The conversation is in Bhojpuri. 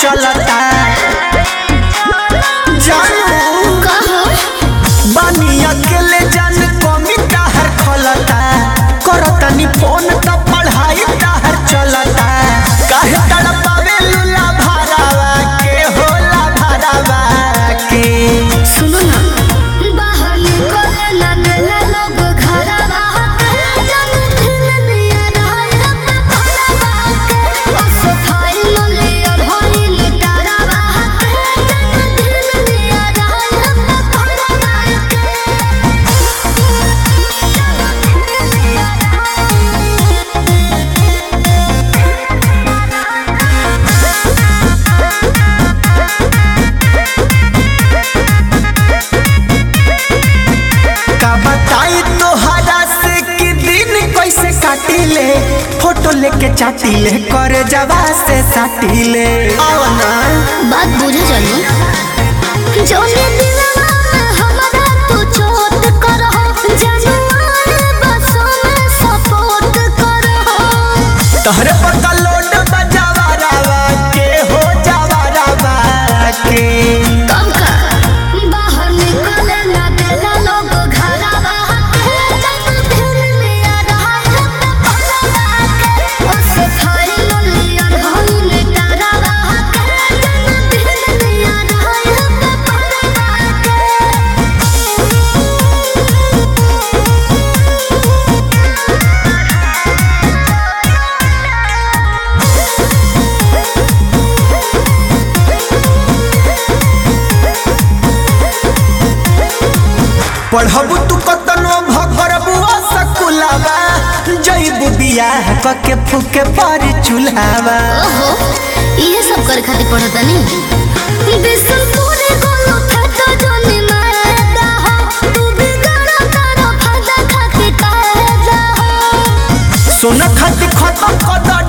चलता जानू बानी अकेले जान कमी ताहर खलता करतनी फोन त पढ़ाई ताहर चलता काहे तड़पावे लूला भरावा के होला भरावा के सुनो ना बाहर निकले ना देले लोग घरवा के जन दिन दिया रहल पपरवा के ओ सफाई लिया भइल डरवा के जन दिन दिया रहल पपरवा का बताई तोहरा से कि दिन कैसे काटिले फोटो लेके चाटिले करे जवा से साटिले आओ ना बात बुझे जानी जोने दिलवा में हमरा तू चोट करहो जानवर बसों में सपोर्ट करहो तोहरे पक्का लोड बजावा रावा के हो जावा रावा के कब का बाहर निकले ना देला लोग घरवा के जब दिन लिया रहल पपरवा के ओ सफाई लिया भइल डरवा के जब दिन लिया रहल पपरवा पढ़बू तू कतनो भगरबू सकुलावा जईबू बियाह कके फूके पर चूल्हावा ओहो ये सब करे खातिर पढ़ता नहीं बिसुरपुरे गोलो फटा जोनी मारदा हो तू भी गाना तारो फायदा खातिर कहदा हो सोना खाती खत्म कदर